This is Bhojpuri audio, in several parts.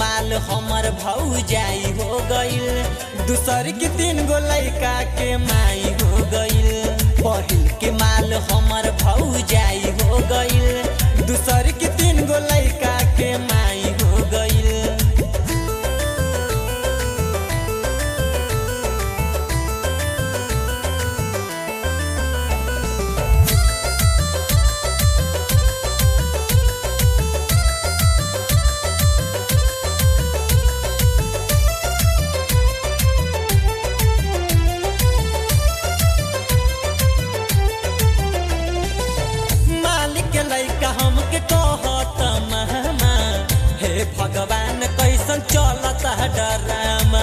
माल हमर भौजाई हो गइल दूसर के तीन गो लइका के माई हो गइल पहिल के माल हमर भौजाई हो गइल दूसर के तीन गो लइका के माई हो गइल मालिक के लइका हमके कहत महमा हे भगवान कैसन चलत है डरामा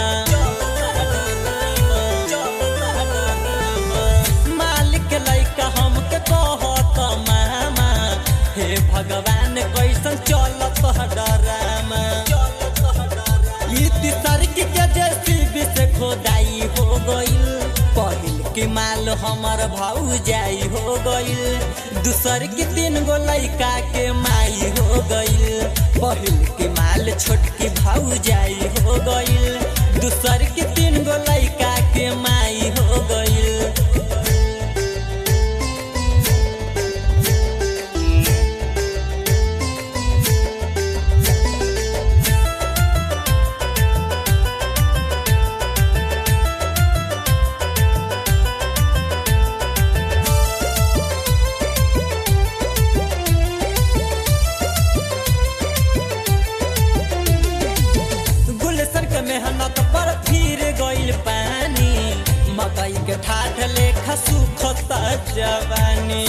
मालिक के लइका हमके कहत महमा हे भगवान कैसन चलत है डरामा ई तिसरक के जेसीबी से खोदाई हो गइल पहिल के माल हमर भौजाई हो गइल दूसर के तीन गो लइका के माई हो गइल पहिल के माल छोटकी भौजाई हो गइल दूसर के तीन गो लइका के माई हो गइल गुलशन के मेहनत पर फिर गइल पानी मकई के ठाठ लेखा सुखता जवानी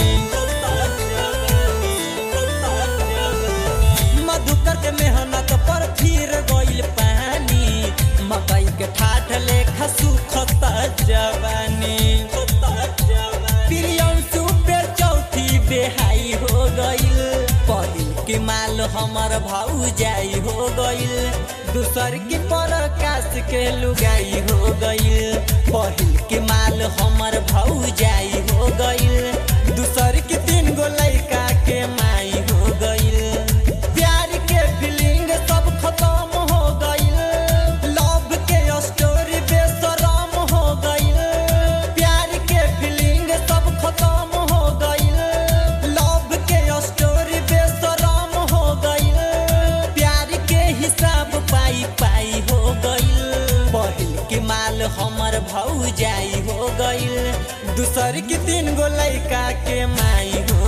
मधुकर के मेहनत पर फिर गइल पानी मकई के ठाठ लेखा सुखता जवानी प्रियंशु पे चौथी बेहाई हो गइल पहिल के माल हमर भौजाई हो गइल दूसर के प्रकाश के लुगाई हो गइल पहिल के माल हमर भौजाई हो गइल दूसर के तीन गो लइका के माई हो गइल प्यार के फीलिंग सब खत्म हो गइल लव के स्टोरी बेसराम हो गइल प्यार के फीलिंग सब खत्म हो गइल लव के स्टोरी बेसराम हो गइल प्यार के हिसाब पाई पाई हो गइल पहिल के माल हमर भौजाई हो गइल दूसर के तीन गो लइका के माई हो